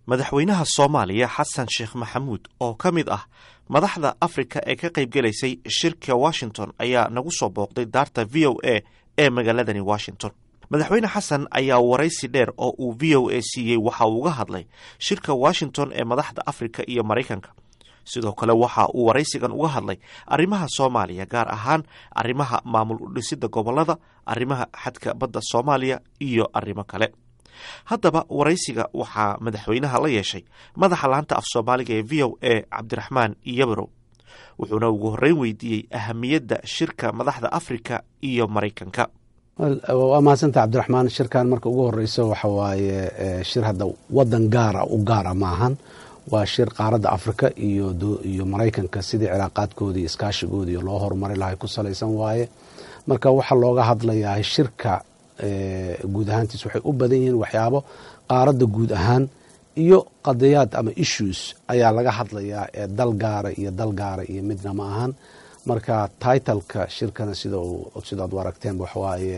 madaxweynaha soomaaliya xasan sheekh maxamuud oo ka mid ah madaxda afrika ee ka qaybgelaysay shirka washington ayaa nagu soo booqday daarta v o a ee magaaladani washington madaxweyne xasan ayaa waraysi dheer oo uu v o a siiyey waxa uu uga hadlay shirka washington ee madaxda afrika iyo maraykanka sidoo kale waxa uu waraysigan uga hadlay arrimaha soomaaliya gaar ahaan arrimaha maamul udhisida gobolada arrimaha xadka badda soomaaliya iyo arrimo kale haddaba waraysiga waxaa madaxweynaha la yeeshay madaxa laanta af soomaaliga ee v o a cabdiraxmaan iyabarow wuxuuna ugu horreyn weydiiyey ahamiyadda shirka madaxda afrika iyo maraykanka waa mahadsanta cabdiraxmaan shirkan marka ugu horeyso waxa waaye shir hadda wadan gaara u gaara maahan waa shir qaaradda afrika iyo maraykanka sidii cilaaqaadkooda iyo iskaashigooda iyo loo horumari lahay ku salaysan waaye marka waxaa looga hadlayaa shirka guud ahaantiis waxay u badan yihiin waxyaabo qaaradda guud ahaan iyo qadiyaad ama issues ayaa laga hadlayaa ee dal gaara iyo dal gaara iyo midna ma ahan marka titleka shirkana sidaad u aragteen waxawaaye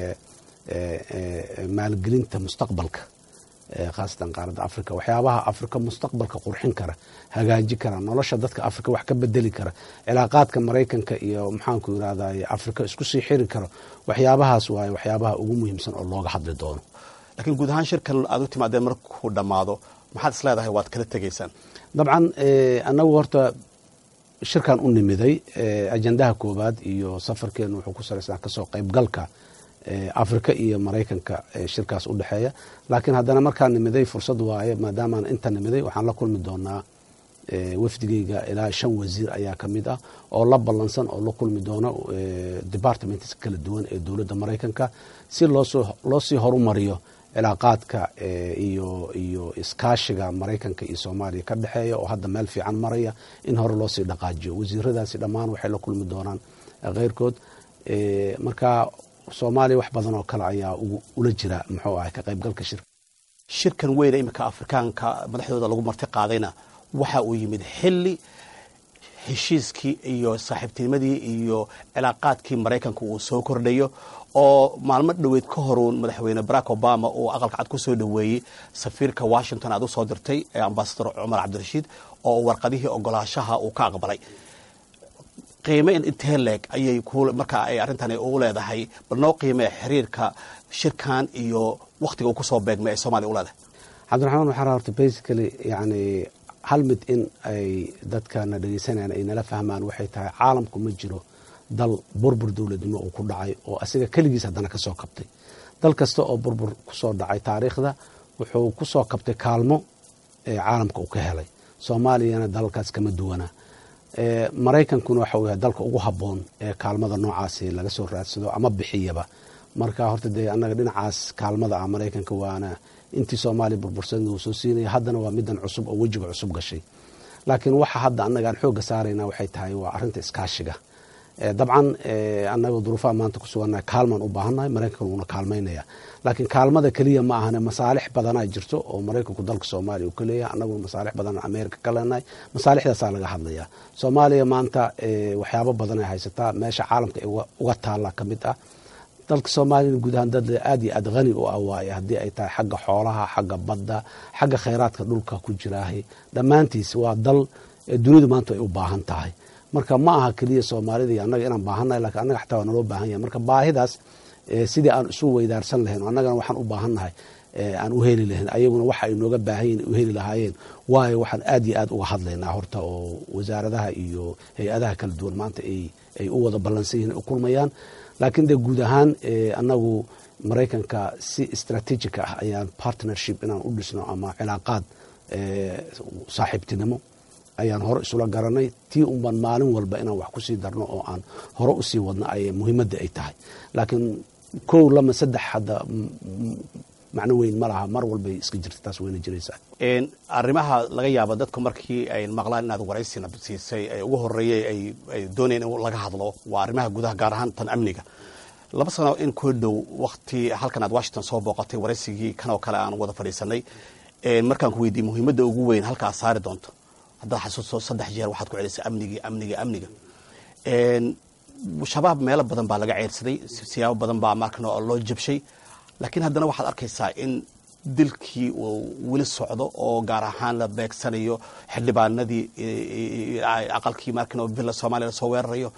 maalgelinta mustaqbalka khaasatan qaaradda africa waxyaabaha afrika mustaqbalka qurxin kara hagaaji kara nolosha dadka afrika wax ka bedeli kara cilaaqaadka maraykanka iyo maxaanku irahday afrika isku sii xiri karo waxyaabahaas waaye waxyaabaha ugu muhiimsan oo looga hadli doono laakiin guud ahaan shirkan aad u timaadeen markuu dhammaado maxaad is leedahay waad kala tegaysaan dabcan annagu horta shirkan u nimiday ajandaha koowaad iyo safarkeenu wuxuu ku salaysnaa kasoo qaybgalka afrika iyo maraykanka shirkaas u dhexeeya laakiin haddana markaan nimiday fursad waaye maadaamaan inta nimiday waxaan la kulmi doonaa wafdigeyga ilaa shan wasiir ayaa ka mid ah oo la ballansan oo la kulmi doono departments kala duwan ee dowladda maraykanka si loo sii horumariyo cilaaqaadka iyo iyo iskaashiga maraykanka iyo soomaaliya ka dhexeeya oo hadda meel fiican maraya in hore loo sii dhaqaajiyo wasiiradaasi dhammaan waxay la kulmi doonaan keyrkood marka soomaaliya wax badan oo kale ayaa ula jira muxuu ahay ka qaybgalka shirka shirkan weyne iminka afrikaanka madaxdooda lagu marti qaadayna waxa uu yimid xilli heshiiskii iyo saaxiibtinimadii iyo cilaaqaadkii maraykanka uu soo kordhayo oo maalmo dhoweed ka horuun madaxweyne barack obama uu aqalka cad ku soo dhoweeyey safiirka washington aad u soo dirtay ee ambasador cumar cabdirashiid oo warqadihii ogolaashaha uu ka aqbalay qiime intee leeg ayay markaa ay arrintan ugu leedahay bal noo qiimee xiriirka shirkan iyo wakhtiga uu kusoo beegmay ay soomaliya u leedahay cabdiraxmaan waxaa horta basically yani hal mid in ay dadkana dhegeysanayaan ay nala fahmaan waxay tahay caalamku ma jiro dal burbur dowladnimo uu ku dhacay oo asiga keligiis haddana kasoo kabtay dal kasta oo burbur kusoo dhacay taariikhda wuxuu kusoo kabtay kaalmo caalamka uu ka helay soomaaliyana dalalkaas kama duwana maraykankuna waxa uu yahay dalka ugu habboon ee kaalmada noocaasi laga soo raadsado ama bixiyaba marka horta dee annaga dhinacaas kaalmada ah maraykanka waana intii soomaaliya burbursan uu soo siinaya haddana waa midan cusub oo wejiga cusub gashay laakiin waxa hadda annaga aan xoogga saarayna waxay tahay waa arrinta iskaashiga dabcan annaga duruufaha maanta ku sugannahay kaalmaan u baahannahay maraykankan wuuna kaalmaynaya laakiin kaalmada keliya ma ahane masaalix badanaa jirto oo maraykanku dalka soomaaliya uu ka leeyahay annaguna masaalix badan amerika ka leenahay masaalixdaasaa laga hadlayaa soomaaliya maanta waxyaabo badan ay haysataa meesha caalamka uga taalla ka mid ah dalka soomaaliyana guud ahaan dad aad iyo aad hani u ah waaye haddii ay tahay xagga xoolaha xagga badda xagga khayraadka dhulka ku jiraahay dhammaantiis waa dal dunidu maanta ay u baahan tahay marka ma aha keliya soomaalida iyo annaga inaan baahannahay lakiin annaga xataa waa naloo baahan yahay marka baahidaas sidii aan isu weydaarsan lahayn o annagana waxaan u baahannahay aan u heli lahayn ayaguna waxa ay nooga baahan yihin u heli lahaayeen waayo waxaan aad iyo aad uga hadlaynaa horta oo wasaaradaha iyo hay-adaha kala duwan maanta ay u wada ballansan yihin u kulmayaan laakiin dee guud ahaan annagu maraykanka si strategic ah ayaan partnership inaan u dhisno ama cilaaqaad saaxiibtinimo ayaan hore isula garanay tii unbaan maalin walba inaan wax kusii darno oo aan hore usii wadno ay muhiimadda ay tahay laakiin kow lama saddex hadda macno weyn ma laha mar walbay iska jirta taas wayna jiraysaa arrimaha laga yaabo dadku markii ay maqlaan inaad waraysina siisay ee ugu horeeyey ay doonayeen in laga hadlo waa arrimaha gudaha gaar ahaan tan amniga laba sano in koo dhow wakti halkan aad washington soo booqatay waraysigii kan oo kale aan wada fadhiisanay markaan ku weydiiyey muhiimadda ugu weyn halka aad saari doonto haddaad xasuusto saddex jeer waxaad ku celisay amnigii amniga amniga shabaab meelo badan baa laga ceyrsaday siyaabo badan baa markan loo jabshay laakiin haddana waxaad arkaysaa in dilkii uu weli socdo oo gaar ahaan la beegsanayo xildhibaanadii aqalkii markin oo villa soomaaliya lasoo weerarayo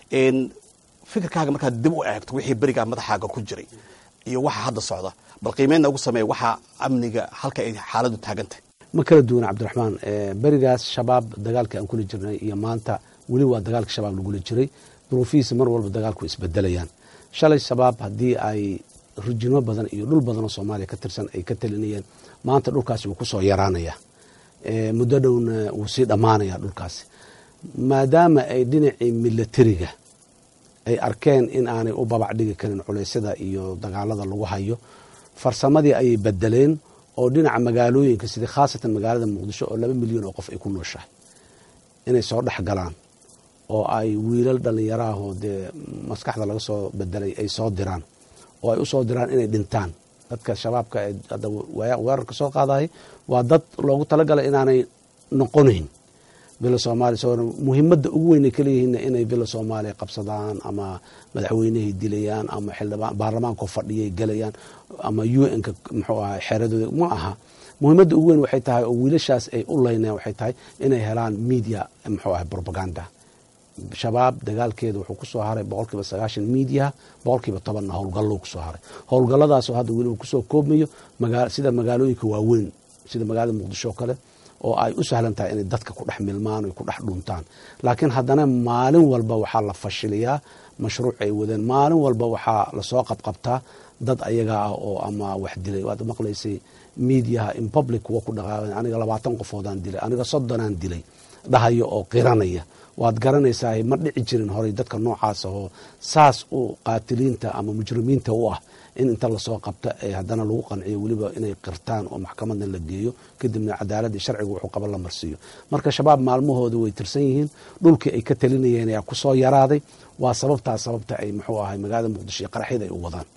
fikirkaaga markaad dib u eegto wixii berigaa madaxaaga ku jiray iyo waxa hadda socda bal qiimeynna ugu sameeya waxaa amniga halka ay xaaladdu taagantahy ma kala duwana cabdiraxmaan berigaas shabaab dagaalkii aan kula jirnay iyo maanta weli waa dagaalka shabaab lagula jiray duruufihiisa mar walba dagaalku isbedelayaan shalay shabaab haddii ay rijimo badan iyo dhul badanoo soomaaliya ka tirsan ay ka talinayeen maanta dhulkaasi wuu kusoo yaraanaya muddo dhowna wuu sii dhammaanaya dhulkaasi maadaama ay dhinacii milatariga ay arkeen in aanay u babac dhigi karin culeysyada iyo dagaalada lagu hayo farsamadii ayay bedeleen oo dhinaca magaalooyinka sidii khaasatan magaalada muqdisho oo laba milyan oo qof ay ku nooshahay inay soo dhex galaan oo ay wiilal dhallinyaraahoo dee maskaxda laga soo bedelay ay soo diraan oo ay u soo diraan inay dhintaan dadka shabaabka ee hadda weerarka soo qaadahay waa dad loogu talagalay inaanay noqonayn villa soomaaliya muhiimadda ugu weyn ay ka leeyihiinna inay villa soomaaliya qabsadaan ama madaxweynehay dilayaan ama xildhibaan baarlamaankao fadhiyay gelayaan ama u n-ka muxuu ahay xeeradooda ma aha muhiimadda ugu weyn waxay tahay oo wiilashaas ay u leyneen waxay tahay inay helaan media muxuu ahay propaganda shabaab dagaalkeeda wuxuu kusoo haray boqolkiiba sagaashan miidiyaha boqolkiiba tobanna howlgallo kusoo haray howlgalladaasoo hadda weliba kusoo koobmayo sida magaalooyinka waaweyn sida magaalada muqdisho kale oo ay u sahlan tahay inay dadka ku dhex milmaan o ku dhex dhuntaan laakiin haddana maalin walba waxaa la fashiliyaa mashruuc ay wadeen maalin walba waxaa lasoo qabqabtaa dad ayaga ah oo ama wax dilay waad maqlaysay miidiyaha in public kuwa ku dhaqaaqan aniga labaatan qofoodaan dilay aniga soddonaan dilay dhahayo oo qiranaya waad garanaysaa ma dhici jirin horay dadka noocaas ahoo saas u qaatiliinta ama mujrimiinta u ah in inta lasoo qabta ee haddana lagu qanciyo weliba inay qirtaan oo maxkamadna la geeyo kadibna cadaaladii sharciga wuxuu qaba la marsiiyo marka shabaab maalmahooda way tirsan yihiin dhulkii ay ka talinayeen ayaa kusoo yaraaday waa sababtaas sababta ay muxuu ahay magaalada muqdisho iyo qaraxyada ay u wadaan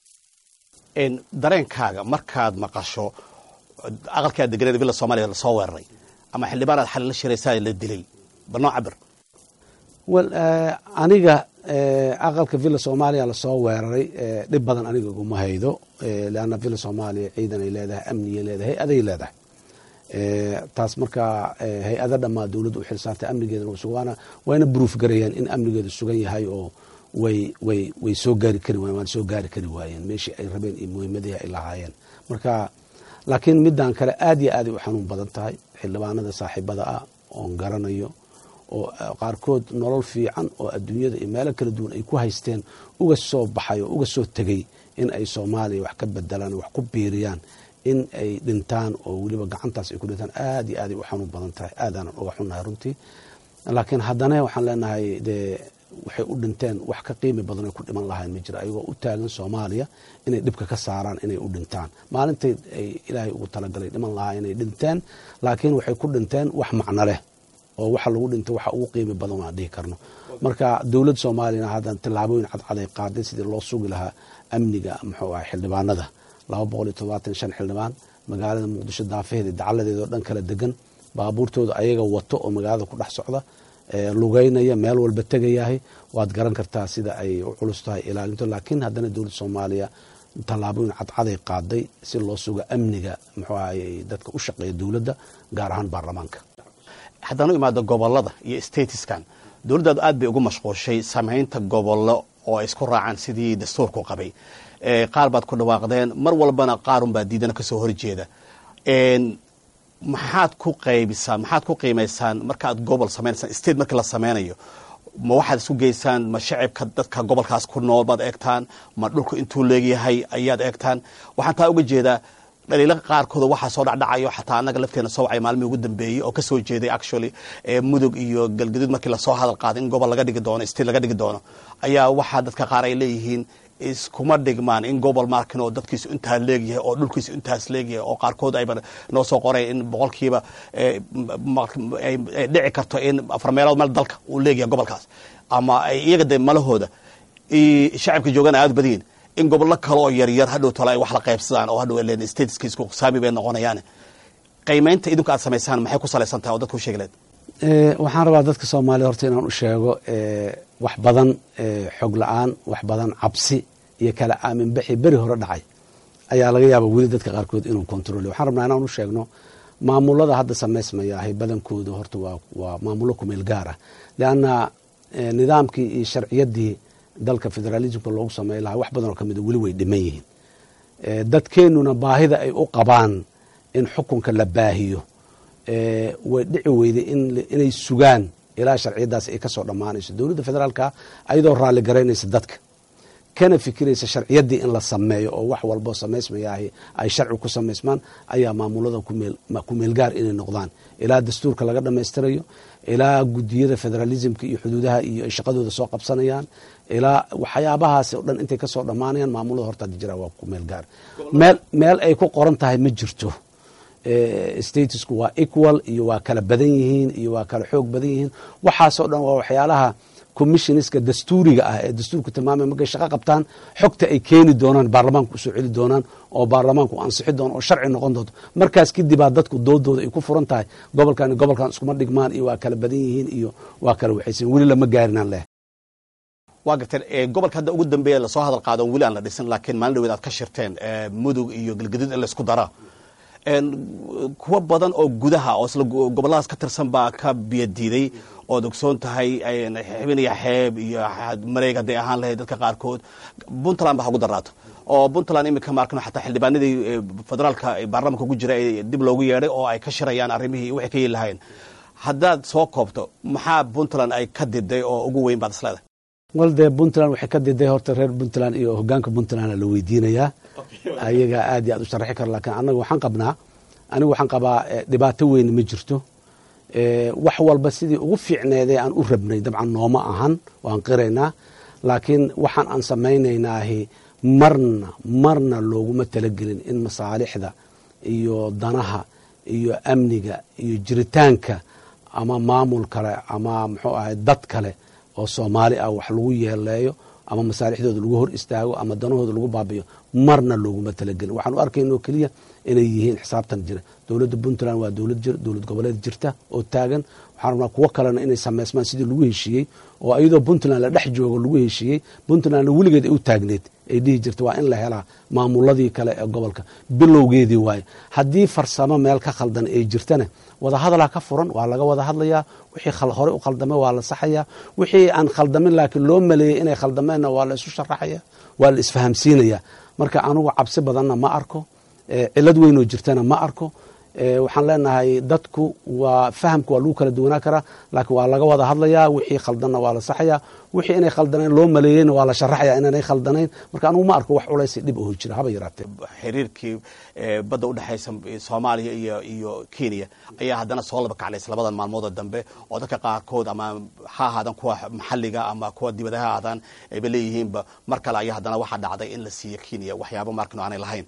dareenkaaga markaad maqasho aqalkaa deganeed villa soomaaliya lasoo weeraray ama xildhibaanaad xali la shiraysaa la dilay banoo cabir wel aniga aqalka villa soomaaliya lasoo weeraray dhib badan aniga iguma haydo leanna villa soomaaliya ciidan ay leedahay amniyay leedahay hay-aday leedahay taas markaa hay-ada dhammaa dowladda u xilsaartay amnigeedana waana wayna bruuf garayaan in amnigeedu sugan yahay oo way way way soo gaari kari wayen waana soo gaari kari waayeen meeshii ay rabeen iyo muhiimadihii ay lahaayeen marka laakiin middan kale aad iyo aaday u xanuun badan tahay xildhibaanada saaxiibada ah oon garanayo oo qaarkood nolol fiican oo adduunyada iyo meelo kala duwan ay ku haysteen uga soo baxay oo uga soo tegey in ay soomaaliya wax ka bedelaan wax ku biiriyaan in ay dhintaan oo weliba gacantaas ay ku dhintaan aad iyo aaday u xanuun badan tahay aadaanan uga xunnahay runtii laakiin haddana waxaan leenahay dee waxay u dhinteen wax ka qiimi badan ay ku dhiman lahayn ma jira ayagoo u taagan soomaaliya inay dhibka ka saaraan inay u dhintaan maalintay ay ilaahay ugu talagalay dhiman lahaa inay dhinteen laakiin waxay ku dhinteen wax macno leh oo waxa lagu dhintay waxa ugu qiimi badan waan dhihi karno marka dowladda soomaaliyana haddan tallaabooyin cadcad ay qaaday sidii loo sugi lahaa amniga muxuu ahay xildhibaanada laba boqol iyo todobaatan shan xildhibaan magaalada muqdisho daafaheeda dacaladeeda oo dhan kala degan baabuurtooda ayaga wato oo magaalada ku dhex socda lugeynaya meel walba tegayahay waad garan kartaa sida ay u culus tahay ilaalinto laakiin haddana dowladda soomaaliya tallaabooyin cadcaday qaaday si loo sugo amniga muxuu ahay dadka u shaqeeya dowladda gaar ahaan baarlamaanka haddaan u imaado gobolada iyo statiskan dowladdaadu aad bay ugu mashquulshay samaynta gobollo oo ay isku raacaan sidii dastuurku qabay qaar baad ku dhawaaqdeen mar walbana qaarunbaa diidana kasoo horjeeda maxaad ku qaybisaan maxaad ku qiimaysaan markaaad gobol sameynaysaan state markii la sameynayo ma waxaad isku geysaan ma shacibka dadka gobolkaas ku nool baad eegtaan ma dhulku intuu leegyahay ayaad eegtaan waxaan taa uga jeedaa dhaliila qaarkooda waxaa soo dhacdhacayo xataa annaga lafteena soo wacay maalmihii ugu dambeeyey oo kasoo jeeday actually mudug iyo galgaduud markii lasoo hadal qaaday in gobol laga dhigi doono state laga dhigi doono ayaa waxaa dadka qaar ay leeyihiin iskuma dhigmaan in gobol markin oo dadkiisu intaa leegyahay oo dhulkiisu intaas leegyahay oo qaarkood ayba noo soo qoray in boqolkiiba ay dhici karto in afar meelood meel dalka uu leegyahay gobolkaas ama ay iyaga de malahooda shacabka joogana aad badiyin in gobollo kale oo yaryar hadhow tole ay wax la qaybsadaan oo hadhow len stateska isku saami bay noqonayaan qiimaynta idinku aad samaysaan maxay ku salaysan tahay oo dadku sheegi leed waxaan rabaa dadka soomaaliya horta inaan u sheego wax badan xog la-aan wax badan cabsi iyo kala aaminbaxi beri hore dhacay ayaa laga yaaba weli dadka qaarkood inuu kontrol waxaan rabnaa inaan u sheegno maamulada hadda samaysmaya ahay badankooda horta waa maamulo kumeel gaar ah leanna nidaamkii iyo sharciyadii dalka federalismka loogu samey lahaa wax badan oo kamida weli way dhiman yihiin dadkeenuna baahida ay u qabaan in xukunka la baahiyo way dhici weyday inay sugaan ilaa sharciyadaas ay kasoo dhammaanayso dowladda federaalka ayadoo raalli garaynaysa dadka kana fikiraysa sharciyadii in la sameeyo oo wax walboo samaysmayaahi ay sharci ku samaysmaan ayaa maamulada kumeelgaar inay noqdaan ilaa dastuurka laga dhammaystirayo ilaa gudiyada federalismka iyo xuduudaha iyo ay shaqadooda soo qabsanayaan ilaa waxyaabahaas oo dhan intay kasoo dhammaanayaan maamulada horta hadda jira waa kumeelgaar meel meel ay ku qoran tahay ma jirto statusku waa equal iyo waa kala badan yihiin iyo waa kala xoog badan yihiin waxaasoo dhan waa waxyaalaha commissioneska dastuuriga ah ee dastuurku tilmaamay markay shaqo qabtaan xogta ay keeni doonaan baarlamaanku usoo celi doonaan oo baarlamaanku ansixi doono oo sharci noqon doonto markaas kadibaa dadku doodooda ay ku furan tahay gobolkan gobolkan iskuma dhigmaan iyo waa kala badan yihiin iyo waa kala waxaysan weli lama gaarinaan leh waa garteen gobolka hadda ugu dambeeya lasoo hadal qaado weli aan la dhisin laakiin maalin dhaweed aad ka shirteen mudug iyo galgaduud in laysku dara kuwa badan oo gudaha oo isla gobolladaas ka tirsan baa ka biyadiiday ood ogsoon tahay xibin iyo xeeb iyo mareeg hadday ahaan lahayd dadka qaarkood puntland ba ha ugu daraato oo puntland iminka maarkano xataa xildhibaanadii federaalka baarlamanka ugu jira ee dib loogu yeedhay oo ay ka shirayaan arrimihii waxay ka yeeli lahayn haddaad soo koobto maxaa puntland ay ka diday oo ugu weyn baad isleedahay wal dee puntland waxay ka diday horta reer puntland iyo hogaanka puntland la weydiinayaa ayaga aad iyo aad u sharaxi kara lakiin annaga waxaan qabnaa anigu waxaan qabaa dhibaato weyn ma jirto wax walba sidii ugu fiicneedee aan u rabnay dabcan nooma ahan waan qiraynaa laakiin waxaan aan samaynaynaahi marna marna looguma talagelin in masaalixda iyo danaha iyo amniga iyo jiritaanka ama maamul kale ama muxuu ahay dad kale oo soomaali ah wax lagu yeeleeyo ama masaalixdooda lagu hor istaago ama danahooda lagu baabiyo marna looguma talagelin waxaan u arkaynoo keliya inay yihiin xisaabtan jira dowladda puntland waa dowlad jir dowlad goboleed jirta oo taagan waxaan rabnaa kuwo kalena inay samaysmaan sidii lagu heshiiyey oo iyadoo puntland la dhex joogo lagu heshiiyey puntlandna weligeed ay u taagneed ay dhihi jirta waa in la helaa maamuladii kale ee gobolka bilowgeedii waaye haddii farsamo meel ka khaldan ay jirtana wadahadalaa ka furan waa laga wada hadlayaa wixii horey u khaldamay waa la saxayaa wixii aan khaldamin laakiin loo maleeyey inay khaldameenna waa la isu sharaxaya waa la isfahamsiinaya marka anugu cabsi badanna ma arko cilad weynoo jirtana ma arko waxaan leenahay dadku waa fahamka waa lagu kala duwanaa karaa laakiin waa laga wada hadlayaa wixii khaldanna waa la saxayaa wixii inay khaldanayn loo maleeyeyna waa la sharaxaya inaanay khaldanayn marka anugu ma arko wax culaysi dhib oo jira haba yaraatee xiriirkii badda udhexaysa soomaaliya iyo iyo kenya ayaa haddana soo laba kaclays labadan maalmoodoo dambe oo dadka qaarkood ama ha ahaadaan kuwa maxalliga ama kuwa dibadaha ahaadaan ayba leeyihiinba mar kale ayaa haddana waxaa dhacday in la siiyo kenya waxyaaba markano aanay lahayn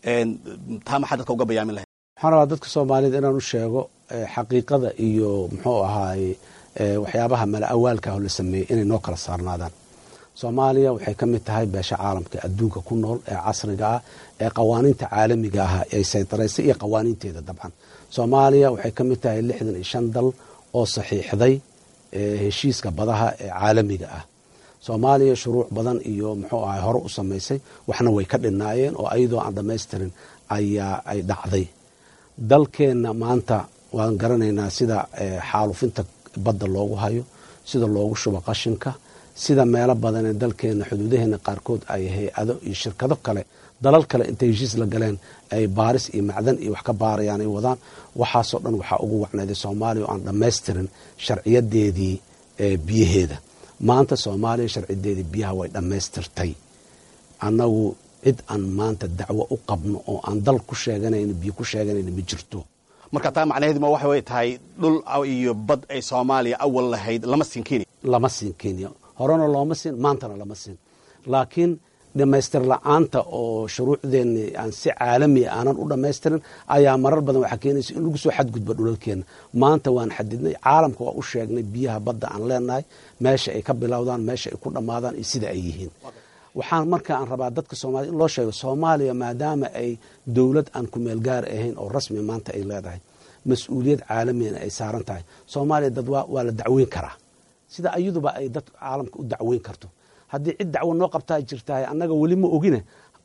taa maxaa dadka uga bayaamin lahayd waxaan rabaa dadka soomaaliyed inaan u sheego xaqiiqada iyo muxuu ahaaye waxyaabaha mala awaalka ah la sameeyey inay noo kala saarnaadaan soomaaliya waxay ka mid tahay beesha caalamka adduunka ku nool ee casriga ah ee qawaaniinta caalamiga ah ay saytaraysay iyo qawaaniinteeda dabcan soomaaliya waxay ka mid tahay lixdan iyo shan dal oo saxiixday heshiiska badaha ee caalamiga ah soomaaliya shuruuc badan iyo muxuu ahay hore u samaysay waxna way ka dhinaayeen oo ayadoo aan dhammaystirin ayaa ay dhacday dalkeenna maanta waan garanaynaa sida xaalufinta badda loogu hayo sida loogu shubo qashinka sida meelo badan ee dalkeenna xuduudaheena qaarkood ay hay-ado iyo shirkado kale dalal kale intay heshiis la galeen ay baaris iyo macdan iyo wax ka baarayaan ay wadaan waxaasoo dhan waxaa ugu wacnayday soomaaliya oo aan dhammaystirin sharciyadeedii biyaheeda maanta soomaaliya sharciyadeedii biyaha way dhammaystirtay annagu cid aan maanta dacwo u qabno oo aan dal ku sheeganayn biyo ku sheeganayna ma jirto marka taa macnaheedu ma waxay tahay dhul iyo bad ay soomaaliya awal lahayd lama siin kenya lama siin kenya horena looma siin maantana lama siin laakiin dhammaystir la-aanta oo shuruucdeenni aan si caalamiya aanan u dhammaystirin ayaa marar badan waxaa keenaysa in lagu soo xadgudbo dhulalkeenna maanta waan xadidnay caalamka waa u sheegnay biyaha badda aan leenahay meesha ay ka bilowdaan meesha ay ku dhammaadaan iyo sida ay yihiin waxaan marka aan rabaa dadka soomaliya in loo sheego soomaaliya maadaama ay dowlad aan ku meel gaar ahayn oo rasmi maanta ay leedahay mas-uuliyad caalamiyana ay saaran tahay soomaaliya dad waa la dacweyn karaa sida ayaduba ay dad caalamka u dacweyn karto haddii cid dacwo noo qabtaa jirtahay annaga weli ma ogine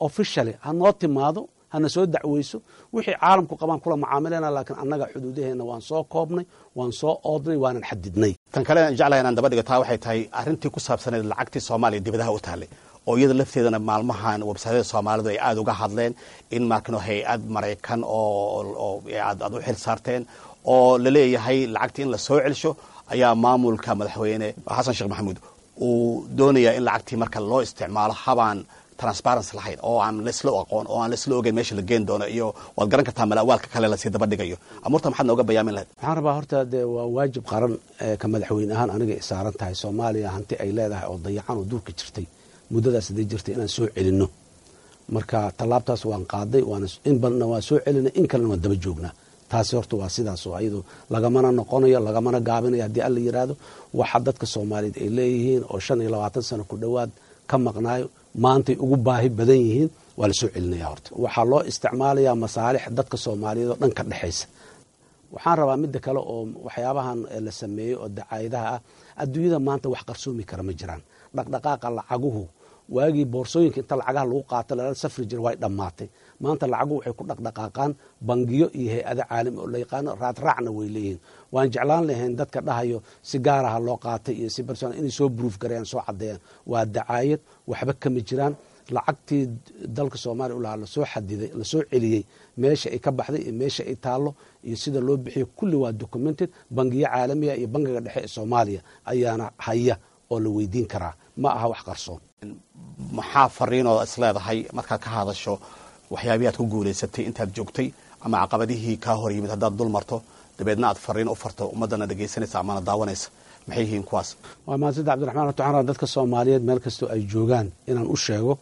officially ha noo timaado hana soo dacweyso wixii caalamku qabaan kula macaamilana laakiin annaga xuduudaheenna waan soo koobnay waan soo oodnay waanan xadidnay tan kale aan jeclahay inaan daba dhigo taa waxay tahay arrintii ku saabsaneed lacagtii soomaaliya dibadaha u taallay oo iyada lafteedana maalmahan websaytyada soomaalidu ay aada uga hadleen in markano hay-ad maraykan oo aad u xil saarteen oo laleeyahay lacagtii in la soo celsho ayaa maamulka madaxweyne xasan sheekh maxamuud uu doonayaa in lacagtii marka loo isticmaalo habaan transparency lahayn oo aan laisla aqoon oo aan laisla ogeyn meesha la geen doono iyo waad garan kartaa malawaalka kale lasii daba dhigayo amuurta maxaad nooga bayaamin lahayd waxaan rabaa horta dee waa waajib qaran ka madaxweyne ahaan aniga i saaran tahay soomaaliya hanti ay leedahay oo dayacan oo duurka jirtay muddadaas haday jirtay inaan soo celinno marka tallaabtaas waan qaaday in badna waan soo celinay in kalena waan daba joognaa taasi horta waa sidaas oo ayadu lagamana noqonayo lagamana gaabinayo haddii alla yidhaahdo waxa dadka soomaaliyeed ay leeyihiin oo shan iyo labaatan sano ku dhowaad ka maqnaayo maantay ugu baahi badan yihiin waa la soo celinaya horta waxaa loo isticmaalayaa masaalix dadka soomaaliyeed oo dhan ka dhexaysa waxaan rabaa midda kale oo waxyaabahan la sameeyey oo dacaayadaha ah adduunyada maanta wax qarsoomi kara ma jiraan dhaqdhaqaaqa lacaguhu waagii boorsooyinka inta lacagaha lagu qaato lala safri jira way dhammaatay maanta lacaguhu waxay ku dhaqdhaqaaqaan bangiyo iyo hay-ado caalami oo la yaqaano raadraacna way leeyihiin waan jeclaan lahayn dadka dhahayo si gaaraha loo qaatay iyo si barson inay soo bruuf gareeyaan soo caddeeyaan waa dacaayad waxba kama jiraan lacagtii dalka soomaaliya u lahaa lasoo xadiday lasoo celiyey meesha ay ka baxday iyo meesha ay taallo iyo sida loo bixiyo kulli waa documented bangiyo caalamiya iyo bangiga dhexe ee soomaaliya ayaana haya oo la weydiin karaa ma aha wax qarsoon maxaa fariinoo isleedahay markaad ka hadasho waxyaabihi aad ku guulaysatay intaad joogtay ama caqabadihii kaa hor yimid haddaad dul marto dabeedna aad fariin u farto ummaddana dhegaysanaysa amana daawanaysa maxay yihiin kuwaas waa mahadsanti cabdiraxmaan horta waxaan rabaa dadka soomaaliyeed meel kastoo ay joogaan inaan u sheego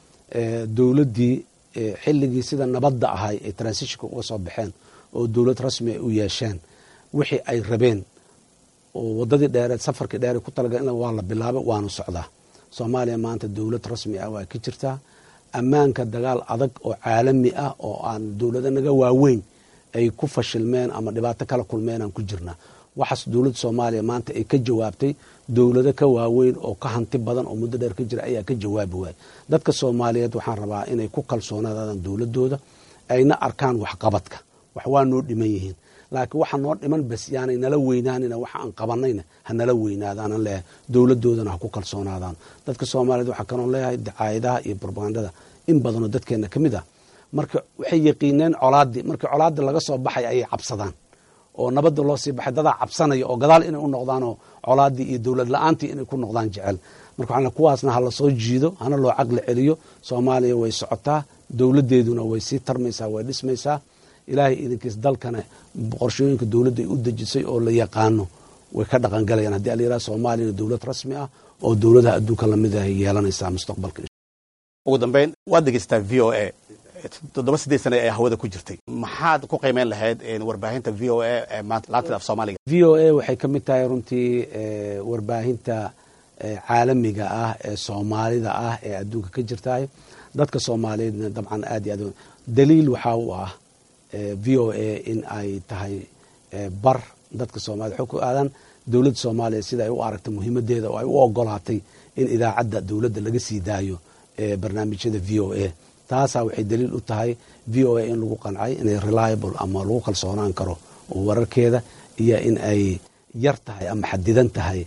dowladdii xilligii sida nabadda ahay ay transitionka uga soo baxeen oo dowlad rasmi ay u yeesheen wixii ay rabeen oo waddadii dheereed safarkii dheereed ku talagala waa la bilaabay waanu socdaa soomaaliya maanta dowlad rasmi ah waa ka jirtaa ammaanka dagaal adag oo caalami ah oo aan dowlado naga waaweyn ay ku fashilmeen ama dhibaato kala kulmeen aan ku jirnaa waxaas dowladda soomaaliya maanta ay ka jawaabtay dowlado ka waaweyn oo ka hanti badan oo muddo dheer ka jira ayaa ka jawaabi waayay dadka soomaaliyeed waxaan rabaa inay ku kalsoonaadaan dowladooda ayna arkaan waxqabadka wax waa noo dhiman yihiin laakiin waxa noo dhiman bas yaanay nala weynaanina waxa aan qabanayna ha nala weynaadaanan leeyahay dowladoodana ha ku kalsoonaadaan dadka soomaaliyeed waxaa kaloo leeyahay dacaayadaha iyo brobagandada in badanoo dadkeenna ka mid ah marka waxay yaqiineen colaadii markii colaadii laga soo baxay ayay cabsadaan oo nabadda loo sii baxay dadaa cabsanaya oo gadaal inay u noqdaanoo colaadii iyo dowlad la-aantii inay ku noqdaan jecel marka waxaa kuwaasna ha lasoo jiido hana loo caqli celiyo soomaaliya way socotaa dowladeeduna way sii tarmaysaa way dhismaysaa ilaahay idinkiis dalkana qorshooyinka dowladda ay u dejisay oo la yaqaano way ka dhaqangalayaan haddii alayiraha soomaaliyana dowlad rasmi ah oo dowladaha adduunka lamid ah yeelanaysaa mustaqbalka ugu dambeyn waad dhegeystaa v o a toddoba siddeed sane ee hawada ku jirtay maxaad ku qiimeyn lahayd warbaahinta v o a ee maanta laanta af soomaaliga v o a waxay ka mid tahay runtii warbaahinta caalamiga ah ee soomaalida ah ee adduunka ka jirtahay dadka soomaaliyeedna dabcan aad iyo aad daliil waxaa u ah v o a in ay tahay bar dadka soomaliya waxay ku aadaan dowladda soomaaliya sida ay u aragtay muhiimadeeda oo ay u ogolaatay in idaacadda dowladda laga sii daayo barnaamijyada v o a taasaa waxay daliil u tahay v o a in lagu qancay inay reliable ama lagu kalsoonaan karo wararkeeda iyo in ay yar tahay ama xadidan tahay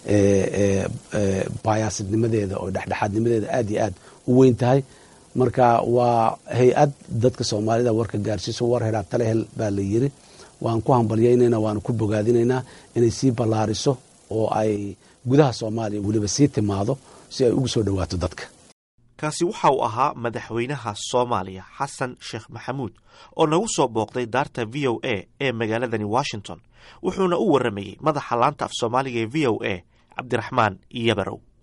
bayaasidnimadeeda oo dhexdhexaadnimadeeda aad iyo aad u weyn tahay marka waa hay-ad dadka soomaalida warka gaarsiiso war helaa tale hel baa la yiri waan ku hambalyaynayna waanu ku bogaadinaynaa inay sii ballaariso oo ay gudaha soomaaliya weliba sii timaado si ay ugu soo dhowaato dadka kaasi waxa uu ahaa madaxweynaha soomaaliya xasan sheekh maxamuud oo nagu soo booqday daarta v o a ee magaaladani washington wuxuuna u warramayey madaxa laanta af soomaaliga ee v o a cabdiraxmaan yabarow